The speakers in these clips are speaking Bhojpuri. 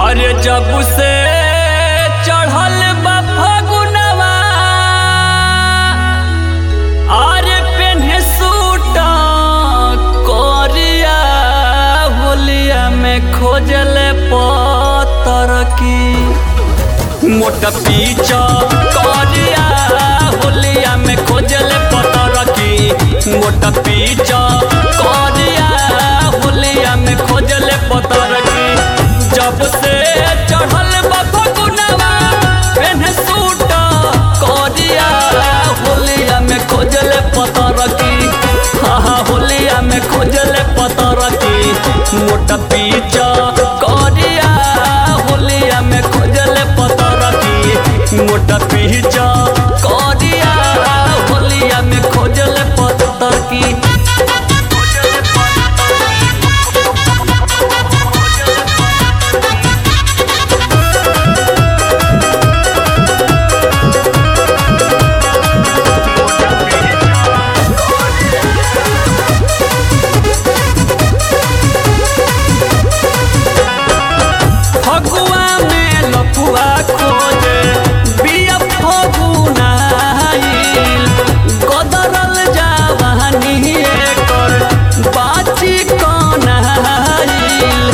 अरे जब से चढ़ल बा फगुनवा अरे पेन्हे सूट करिया होलिया में खोजल पतर की मोट पीछ करिया होलिया में खोजल पतर की मोट पीछ करिया होलिया में खोजल पतर की जब से चढ़ल बा फगुनवा पेन्हे सूट करिया होलिया में खोजल पतर की हाँ हाँ होलिया में खोजल पतर की मोट पीछ करिया होलिया में खोजल पतर की मोट पीछ करिया होलिया में खोजल पतर की फगुआ में लफुआ खोजे बिया फगुनाइल गदरल जावानी एकर बाची कनाइल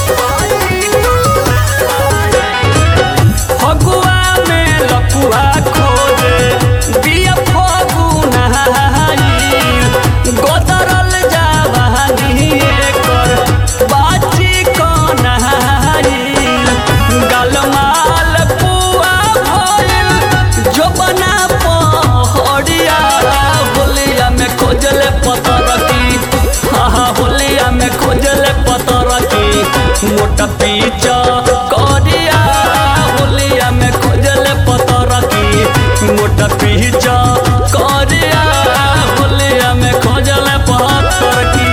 फगुआ में लफुआ खोजे बिया फगुनाइल गदरल जावानी एकर बाची कनाइल गलमाल पुआ भइल जोबना पहड़िया होलिया में खोजल पतर की हाँ हाँ होलिया में खोजल पतर की मोटा पीछ करिया होलिया में खोजल पतर की मोटा पीछ करिया होलिया में खोजल पतर की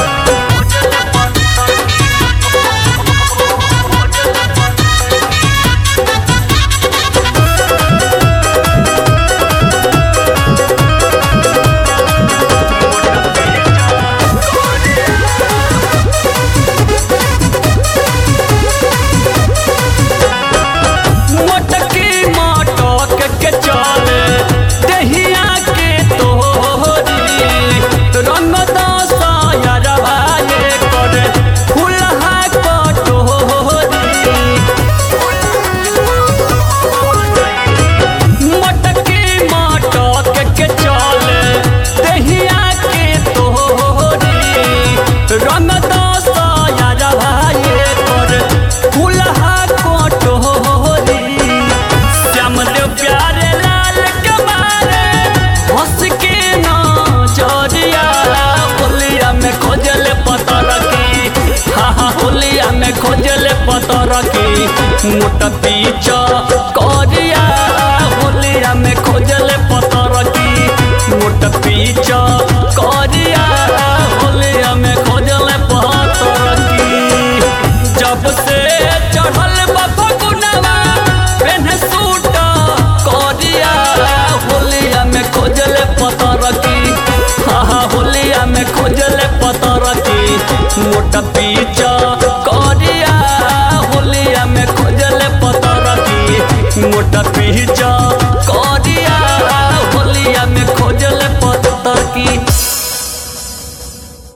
मोटकी मटक के चले दहिया के तोहरी रंग दसयरवा ये करे फुलहा कटोरी मटकी मटक के चले दहिया के तोहरी रंग दसयरवा ये करे फुलहा कटोरी श्यामदेव प्यारे लाल के मारे हंस के नजरिया होलिया में खोजल पतर की हाँ हाँ होलिया में खोजल पतर की मोट पीछ करिया होलिया में खोजल पतर की मोट पीछ करिया होलिया में खोजल पतर की जब से चढ़ल बा फगुनवा पेन्हे सूट करिया होलिया में खोजल पतर की हाँ हाँ होलिया में खोजल पतर की मोट